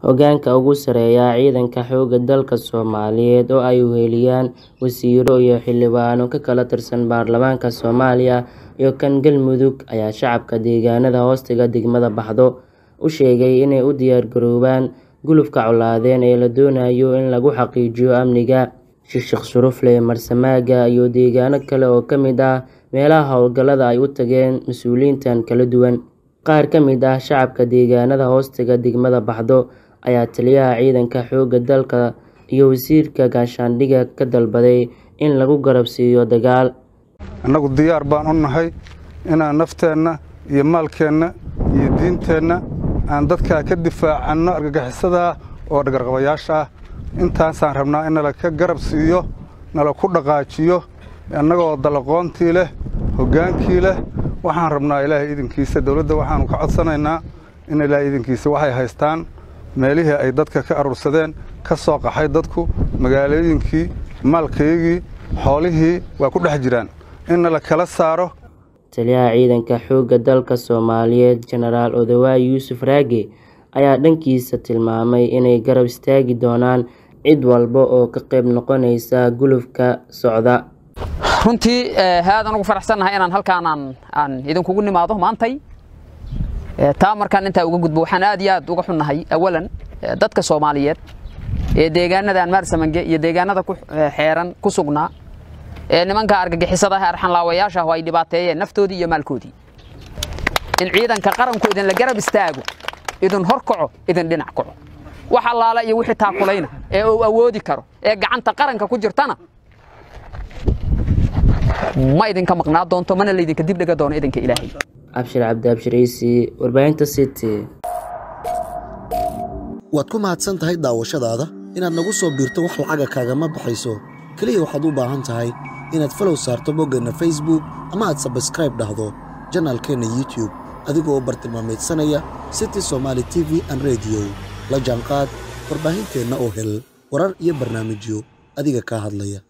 hoggaanka ugu sarreeya ciidanka xoogga dalka Soomaaliyeed oo ay weheliyaan wasiirro iyo xildhibaano ka kala tirsan baarlamaanka Soomaaliya iyo kan Galmudug ayaa shacabka deegaanada hoostaga degmada Baxdo u sheegay inay u diyaargaroobaan gulufka colaadeed ee la doonayo in lagu xaqiijiyo amniga. Sheekh Sharufle Marsamaaga iyo deegaano kale oo ka mid ah meelaha howlgallada ay u tageen mas'uuliyiintan kala duwan. Qaar ka mid ah shacabka deegaanada hoostaga degmada Baxdo ayaa taliyaha ciidanka xoogga dalka iyo wasiirka gaashaandhigga ka dalbaday in lagu garab siiyo dagaal. annagu diyaar baan u nahay inaan nafteenna iyo maalkeenna iyo diinteenna aan dadkaa ka difaacanno argagixisada oo dhagarqabayaasha ah intaasaan rabnaa in nala ka garab siiyo nala ku dhaqaajiyo annagoo dalaqoontii leh hoggaankii leh waxaan rabnaa ilaahay idinkiisa dowladda waxaannu ka codsanaynaa in ilaahay idinkiisa waxay haystaan meelihii ay dadka ka aruursadeen ka soo qaxay dadku magaalooyinkii maalkaygii xoolihii waa ku dhex jiraan in nala kala saaro Taliyaha ciidanka xoogga dalka Soomaaliyeed Jenaraal Odawaye Yuusuf Raage ayaa dhankiisa tilmaamay inay garab istaagi doonaan cid walba oo ka qayb noqonaysa gulufka socda. runtii aadaan ugu faraxsannahay inaan halkaan aan aan idinkugu nimaado maantay taa markaan intaa uga gudbo waxaan aad iyo aad uga xunnahay awalan dadka Soomaaliyeed ee deegaanadan Maarsamange iyo deegaanada ku xeeran ku sugnaa ee nimanka argagixisada ah arxan laawayaasha oo ay dhibaateeyeen naftoodii iyo maalkoodii in ciidanka qaranku idin la garab istaago idin horkaco idin dhinac kaco wax allaala iyo wixii taakulayna ee uu awoodi karo ee gacanta qaranka ku jirtana ma idinka maqnaa doonto mana laydinka dib dhiga doono idinka ilaahay Abshir Cabdi Abshiraysi warbaahinta City waad ku mahadsan tahay daawashadaada inaad nagu soo biirto wax lacaga kaagama baxayso keliya waxaad u baahan tahay inaad falow saarto boggeenna facebook ama aad sabskraib dhahdo janaalkeenna youtube adigoo u bartilmaamaydsanaya city somaali t v an rediyo la jaanqaad warbaahinteenna oo hel warar iyo barnaamijyo adiga kaa hadlaya